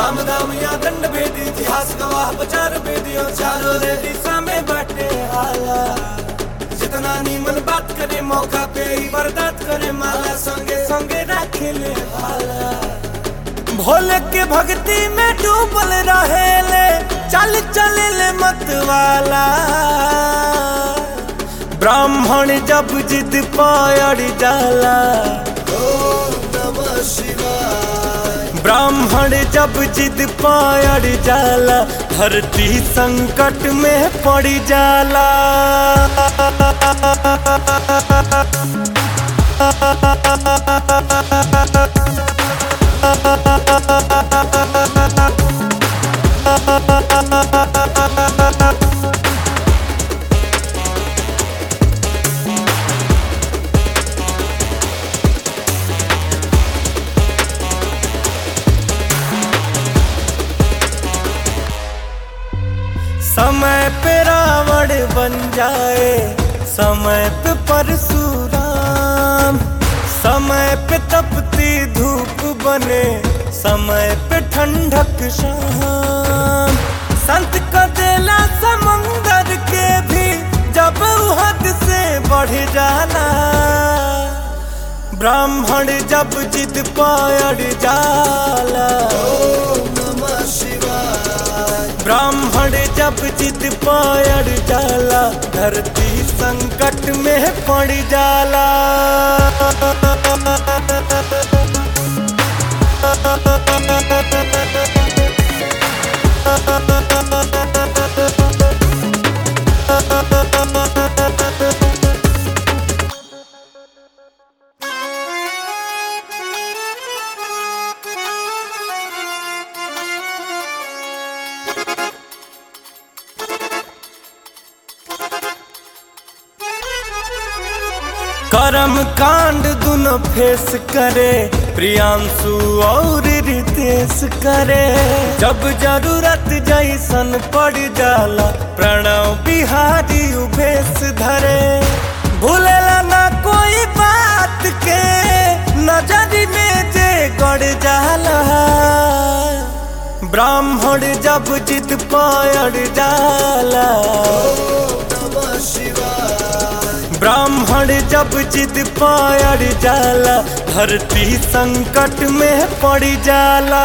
साम दाम या दंड भेदी इतिहास गवाह बचार भेदियो चारों रे दिशा में बाटे हाला जितना नीमन बात करे मौका पे ही बर्दात करे माला संगे संगे रखेले हाला भोले के भक्ति में डूबल रहेले चल चले मत वाला ब्राह्मण जब जिद पायड़ जाला ब्राह्मण जब जिद पायड़ जाला धरती संकट में पड़ जाला समय पे रावण बन जाए समय पे परशुराम समय पे तपती धूप बने समय पे ठंडक शाम संत का देला समंदर के भी जब उ हद से बढ़ जाला ब्राह्मण जब जिद पायड़ जाला ब्राह्मण जब जिद पायड़ जाला धरती संकट में पड़ जाला कर्म कांड दुनो फेस करे प्रियांशु और रितेश करे जब जरूरत जैसन पड़ जाला प्रणव बिहारी उभेश धरे भूलेला ना कोई बात के नजर में जे गड़ जाला ब्राह्मण जब जिद पायड़ जाला ब्राह्मण जब जिद पायड़ जाला धरती संकट में पड़ जाला